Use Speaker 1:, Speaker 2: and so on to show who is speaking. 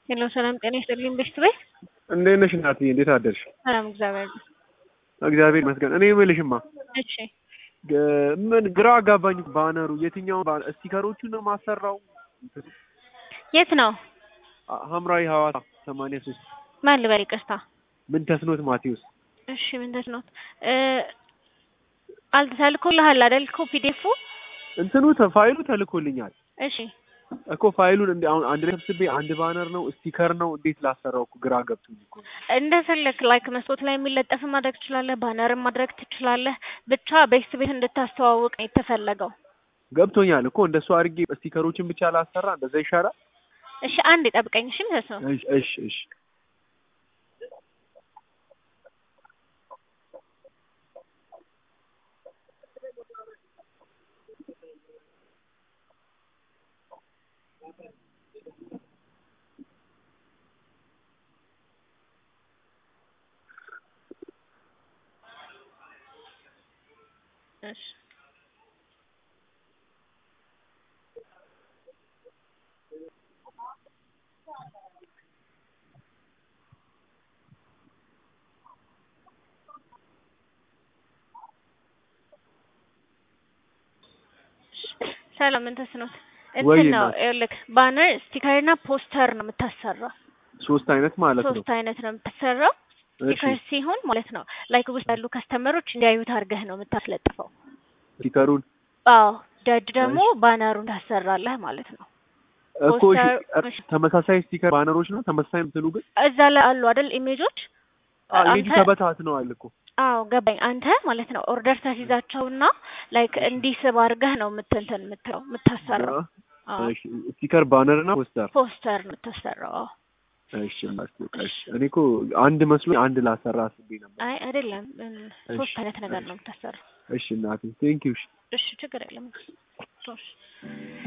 Speaker 1: ሄሎ ሰላም ጤና ይስጥልኝ ቤስት ቤት
Speaker 2: እንዴት ነሽ እናትዬ? እንዴት አደርሽ?
Speaker 1: ሰላም እግዚአብሔር
Speaker 2: እግዚአብሔር ይመስገን። እኔ የምልሽማ
Speaker 1: እሺ
Speaker 2: ግ- ምን ግራ አጋባኝ። ባነሩ የትኛው ባነር ስቲከሮቹን ነው ማሰራው?
Speaker 1: የት ነው
Speaker 2: አ- ሐምራዊ ሐዋሳ ሰማንያ ሶስት
Speaker 1: ማን ልበል ይቅርታ
Speaker 2: ምን ተስኖት ማቴዎስ
Speaker 1: እሺ ምን ተስኖት እ አልተልኮልሃል አይደል እኮ ፒዲኤፉ
Speaker 2: እንትኑ ተ- ፋይሉ ተልኮልኛል
Speaker 1: እሺ
Speaker 2: እኮ ፋይሉን እንደ አሁን አንድ ላይ ሰብስቤ አንድ ባነር ነው ስቲከር ነው እንዴት ላሰራው እኮ ግራ ገብቶኝ እኮ ነው።
Speaker 1: እንደፈለክ ላይክ መስኮት ላይ የሚለጠፍ ማድረግ ትችላለህ ባነርም ማድረግ ትችላለህ ብቻ ቤስት ቤት እንድታስተዋውቅ ነው የተፈለገው
Speaker 2: ገብቶኛል እኮ እንደሱ አድርጌ ስቲከሮችን ብቻ ላሰራ እንደዛ ይሻላል።
Speaker 1: እሺ አንድ ጠብቀኝ እሺ ተስኖት
Speaker 2: እሺ እሺ እሺ
Speaker 1: እሺ ሰላም ምን ተስኖት
Speaker 2: ወይ
Speaker 1: እንትን ነው
Speaker 2: እናት።
Speaker 1: ይኸውልህ ባነር ስቲከርና ፖስተር ነው የምታሰራው
Speaker 2: ሶስት አይነት ማለት ነው።
Speaker 1: ሶስት አይነት ነው የምታሰራው
Speaker 2: እሺ
Speaker 1: ስቲከር ሲሆን ማለት ነው ላይክ ውስጥ ያሉ ከስተመሮች እንዲያዩት አድርገህ ነው የምታስለጥፈው
Speaker 2: ስቲከሩን
Speaker 1: አዎ ደድ ደግሞ ባነሩን ታሰራለህ ማለት ነው
Speaker 2: እኮ እሺ፣
Speaker 1: ፖስተር- እሺ።
Speaker 2: ተመሳሳይ ስቲከር ባነሮች ነው ተመሳሳይ እንትኑ ግን
Speaker 1: እዛ ላይ አሉ አይደል ኢሜጆች
Speaker 2: ሜጁ
Speaker 1: አንተ-
Speaker 2: ተበታትነዋል እኮ
Speaker 1: አዎ ገባኝ አንተ ማለት ነው ኦርደር ታስይዛቸውና ላይክ እንዲስብ አድርገህ ነው የምትንትን የምትለው የምታሰራው አዎ
Speaker 2: እሺ፣ ስቲከር ባነር እና ፖስተር
Speaker 1: ፖስተር ነው የምታሰራው አዎ
Speaker 2: እሺ ማስታወቂያ እሺ እኔ እኮ አንድ መስሎ አንድ ላሰራ አስቤ ነበር
Speaker 1: አይ አይደለም እም፣ ሶስት
Speaker 2: እሺ፣
Speaker 1: አይነት ነገር
Speaker 2: እሺ።
Speaker 1: ነው የምታሰራው
Speaker 2: እሺ እናቴ ቴንኪው እሺ
Speaker 1: እሺ ችግር የለም ሶስት